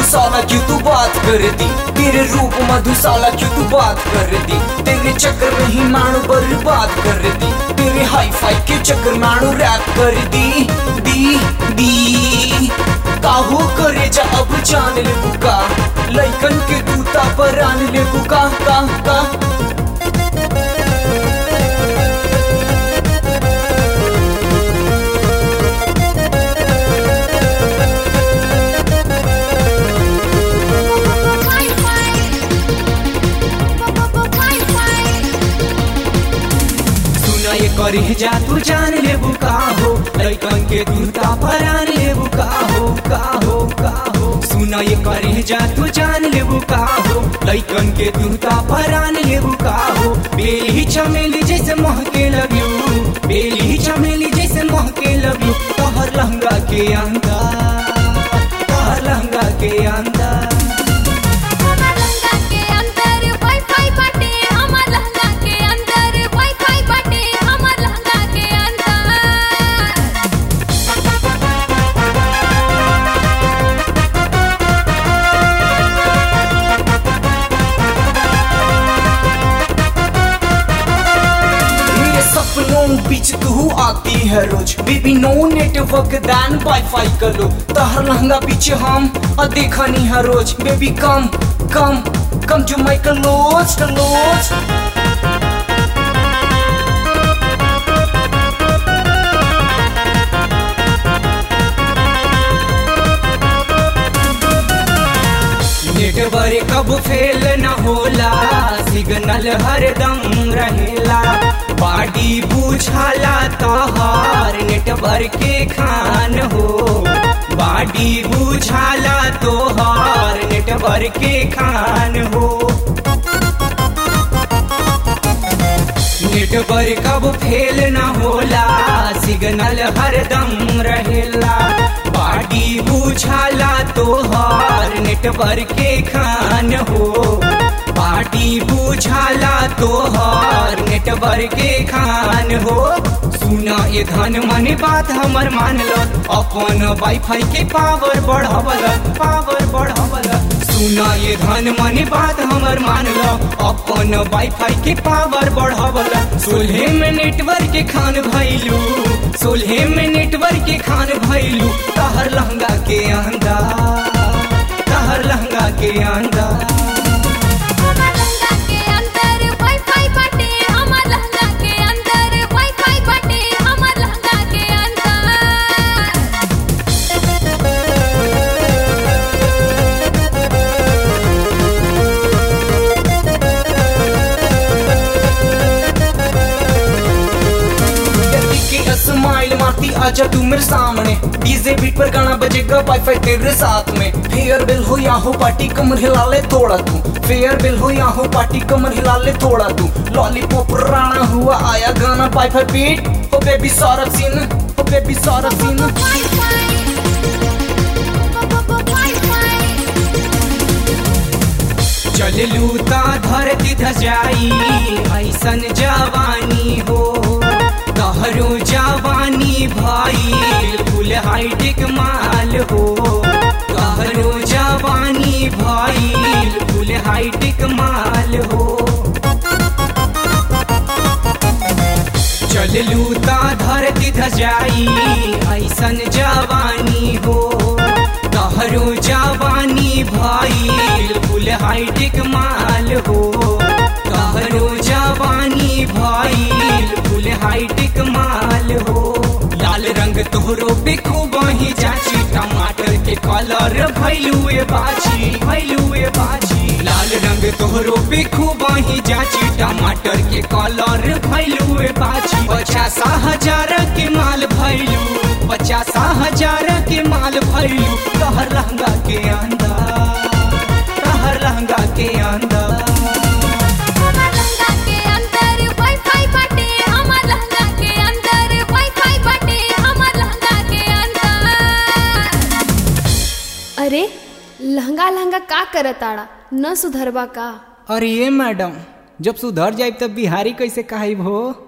मधुशाला क्यों तू बात कर दी तेरे रूप मधुशाला क्यों तू बात कर दी तेरे चक्कर में ही मानो बर्बाद कर दी तेरे हाई फाई के चक्कर मानो रैप कर दी दी दी काहो करे जा अब जान ले बुका लइकन के दूता पर आन ले बुका का का सुना ये करी जा तू जान ले बुका हो लइकन के दूता पर आन ले बुका हो का हो का हो सुना ये करी जा तू जान ले बुका हो लइकन के दूता पर आन ले बुका हो बेली चमेली जैसे महके लगियो बेली चमेली जैसे महके लगियो तोहर लहंगा के अंदर तोहर लहंगा के अंदर मेरे सपनों बीच तू आती है रोज baby no network then wifi कर लो तहर लहंगा पीछे हम और देखा नहीं है रोज बेबी कम कम कम जो माई कलोज कलोज नेटवर्क कब फेल न होला सिग्नल हरदम रहेला बाडी बुझाला तोहर नेटवर्क के खान हो बाडी बुझाला तोहर नेटवर्क के खान हो नेटवर्क कब फेल न होला सिग्नल हरदम रहेला बाडी बुझाला तोहर नेटवर्क के खान हो बाडी बुझाला तोहर नेटवर्क के खान हो सुना ये धन मन बात हमर मान लो अपन वाईफाई के पावर बढ़ावल पावर बढ़ावल सुना ये धन मन बात हमर मान लो अपन वाईफाई के पावर बढ़ावल सोलह में नेटवर्क के खान भैलू सोलह में नेटवर्क के खान भैलू तहर लहंगा के अंदर तहर लहंगा के अंदर के स्माइल मारती आजा तू मेरे सामने डीजे बीट पर गाना बजेगा वाईफाई तेरे साथ में फेयर बिल हो या हो पार्टी कमर हिला ले थोड़ा तू फेयर बिल हो या हो पार्टी कमर हिला ले थोड़ा तू लॉलीपॉप राणा हुआ आया गाना वाईफाई बीट हो बेबी सारा सीन हो बेबी सारा सीन चल लूता धरती धजाई ऐसन जवानी हो तहरो जवानी भाई फुल हाईटेक माल हो तहरो जवानी भाई फुल हाईटेक माल हो चल लूता धरती धजाई ऐसन जवानी हो तहरो जवानी भाई फुल हाईटेक माल हो तहरो जवानी भाई फुल हाईटेक माल हो लाल रंग तोहरो पे खूब ही जाची टमाटर के कलर भैलुए बाची भैलुए बाची लाल रंग तोहरो पे खूब ही जाची टमाटर के कलर भैलुए बाची पचास हजार के माल भैलू पचास हजार के माल भैलू तहर लहंगा के अंदर तहर लहंगा के अंदर अरे लहंगा लहंगा का करताड़ा न सुधरबा का अरे ये मैडम जब सुधर जाए तब बिहारी कैसे कहाई हो